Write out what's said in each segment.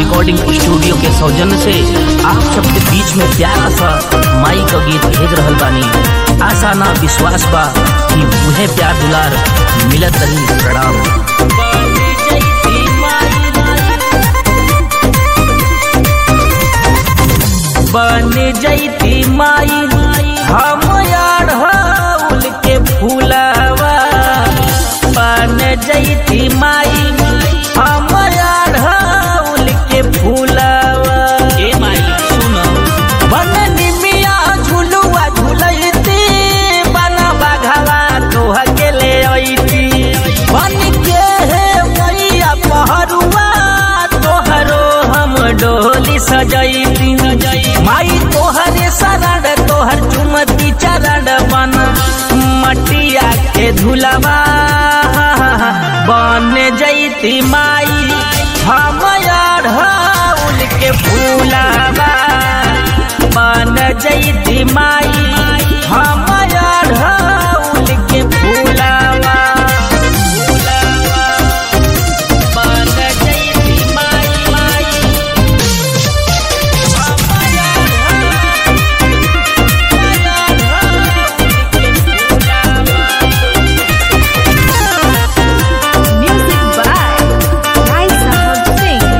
Recording studio के सौजन्य से आप सबके बीच में प्यारा सा माई का गीत भेज रहल बानी आशा ना विश्वास बा कि उहे प्यार दुलार मिलत रही प्रणाम बन जैती माई हम अढ़ौल के फूलवा बन जैती माई हम अढ़ौल के फूलवा ए माई सुनो बन निमिया झुलुआ झुलैती बन बघवा तोह के ले अइती बन के हे मैया पहरुआ तोहरो हम डोली सजैती माई तोहरे शरण तोहर चुमती चरण बन मटिया के धुलवा बन जैती माई हम अढ़ौल के फूलवा बन जैती माई हम अढ़ौल के फूलवा बन जैती माई माई Music by Rai Sahab Singh.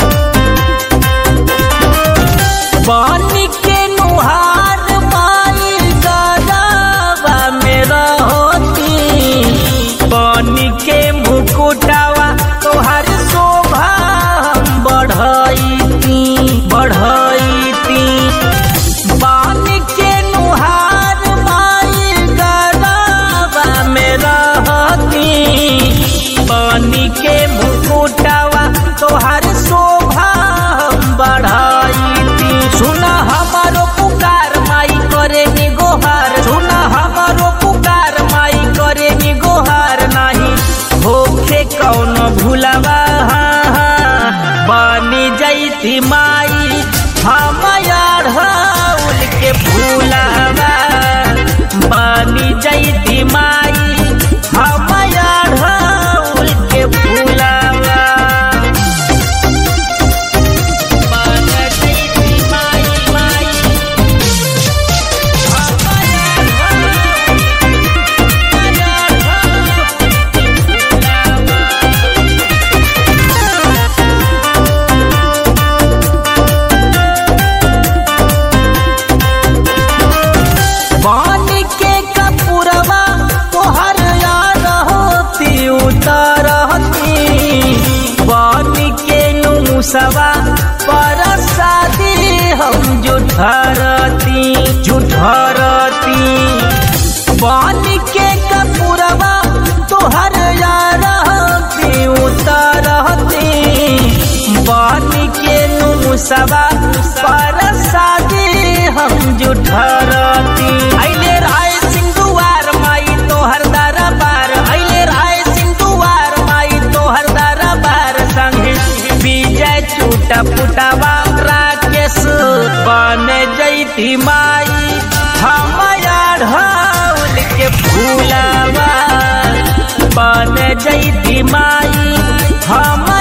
पानी के नुहार माई गलावा में रहती पानी के मुकुटावा तोहर शोभा हम बढ़ैती बढ़ैती पानी के नुहार माई गलावा में रहती पानी के मुकुटावा तोहर शोभा हम बढ़ैती सुना हमारो पुकार माई करे नि गोहार सुना हमारो पुकार माई करे नि गोहार नाही होखे कौन भूलवा बनी जैती माई हम अढ़ौल के फूलवा बनी जैती माई हम अढ़ौल के फूलवा बन जैती माई माई हम पानी के कपूरवा तोहर यार होती उतरती पानी के नुसवा पर शादी हम जुठरती जुठरती पानी के कपूरवा तोहर यार होती उतरती पानी के नुसवा पर शादी हम जुठरती अइले राय सिंह दुआर माई तोहर दरबार अइले राय सिंह दुआर माई तोहर दरबार संगे विजय चूटा पुटावा राकेश बन जैती माई हम अढ़ौल के फूलवा बन जैती माई हम